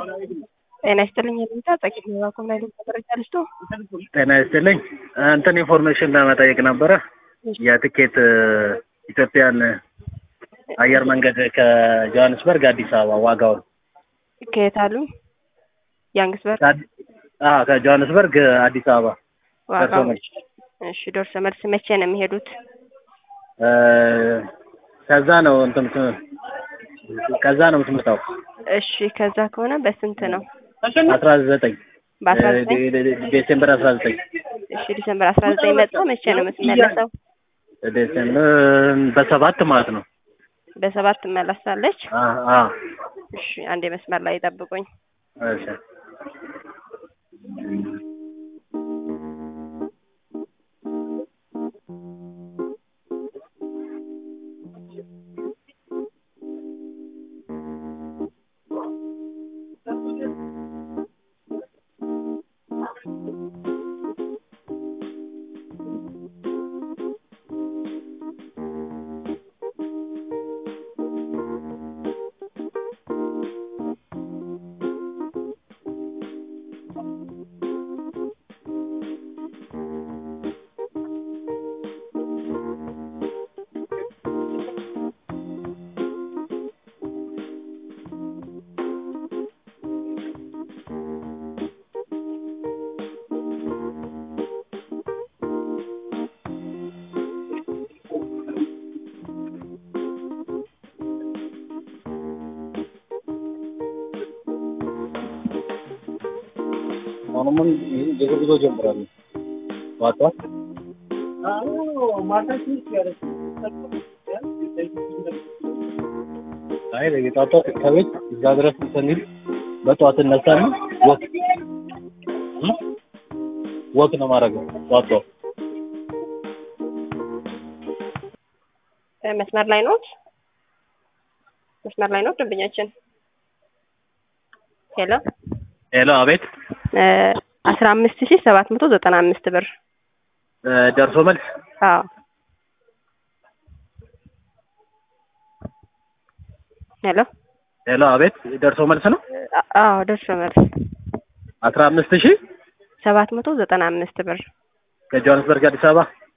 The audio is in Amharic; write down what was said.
ጤና ይስጥልኝ የሚታ ጸቂት ባኮም ላይ መረጃ ልስቶ ጤና ይስጥልኝ እንትን ኢንፎርሜሽን ለመጠየቅ ነበረ የትኬት ኢትዮጵያን አየር መንገድ ከጆሀንስበርግ አዲስ አበባ ዋጋውን ከየት አሉ? ያንግስበርግ አዎ ከጆሀንስበርግ አዲስ አበባ ዋጋው ደርሶ መልስ። እሺ ደርሶ መልስ መቼ ነው የሚሄዱት? እ ከዛ ነው እንትን ከዛ ነው የምትመጣው እሺ ከዛ ከሆነ በስንት ነው? አስራ ዘጠኝ በአስራ ዘጠኝ ዴሴምበር አስራ ዘጠኝ እሺ ዲሰምበር አስራ ዘጠኝ መጥቶ መቼ ነው የምትመለሰው? ዴሴምበር በሰባት ማለት ነው። በሰባት ትመለሳለች። አ አ እሺ አንዴ መስመር ላይ ጠብቁኝ። እሺ አሁንም የእግር ጉዞ ጀምራሉ። ዋቷ አይ ለጌጣጣ ከቤት እዛ ድረስ ስንል በጠዋት እነሳለን። ወክ እ ወክ ነው ማድረገው ጠዋት ጠዋት እ መስመር ላይ ኖት? መስመር ላይ ኖት ደንበኛችን? ሄሎ ሄሎ፣ አቤት። አስራ አምስት ሺህ ሰባት መቶ ዘጠና አምስት ብር እ ደርሶ መልስ አዎ ሄሎ ሄሎ፣ አቤት። ደርሶ መልስ ነው አ- አዎ ደርሶ መልስ አስራ አምስት ሺህ ሰባት መቶ ዘጠና አምስት ብር ከጆሀንስበርግ አዲስ አበባ